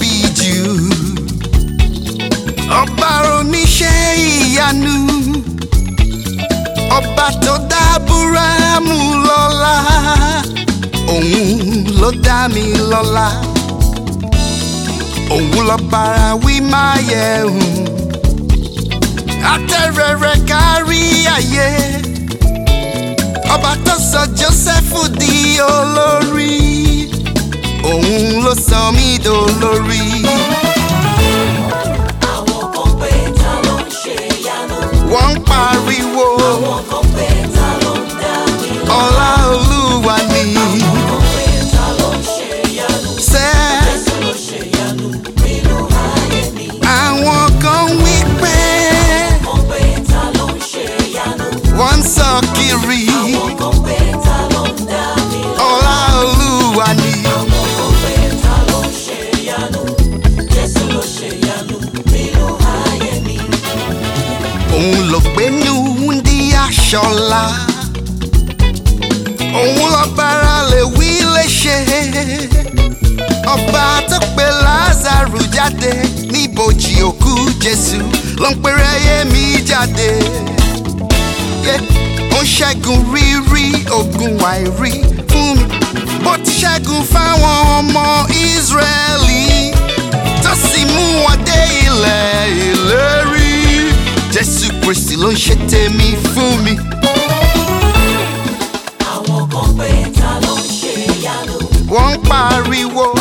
tóbi jù ọba oníṣẹ́ ìyanu ọba tó dá Ábúráhámù lọ́lá òun ló dá mi lọ́lá òun lọ bára wí máa yẹ hùn atẹ́rẹrẹ kárí ayé ọba tó sọ Jósẹ́fù di olórí òun ló sọ mí dolórí. Àwọn kan pé ta ló ń ṣe ìyanu. wọ́n ń pariwo Àwọn kan pé ta ló ń dá mi lọ. ọlá olúwa ni Àwọn kan pé ta ló ń ṣe ìyanu. sẹ́ Jésù ló ṣe ìyanu nínú ayé mi. àwọn kan wí pé Àwọn kan pé ta ló ń ṣe ìyanu. wọ́n ń sọ kiri Àwọn kan pé ta ló ń dá mi lọ. ọlá olúwa ni Àwọn kan pé ta ló ń ṣe ìyanu. Jésù ló ṣe ìyanu nínú ayé mi. òun ló gbénú ndí aṣọlá òun lọ bára lè wí lè ṣe ọba tó pe Lázárù jáde níbojì òkú Jésù ló ń pèrè ayé mi jáde Yeah. ó ń ṣẹ́gun rírí ogun àìrí fún mi bó ti ṣẹ́gun fáwọn ọmọ Ísírẹ́lì tó sì mú wọn dé ilẹ̀ ìlérí Jésù Kristi ló ń ṣe tèmi fún mi. Àwọn kan pé ta ló ń ṣe ìyanu. wọ́n ń pariwo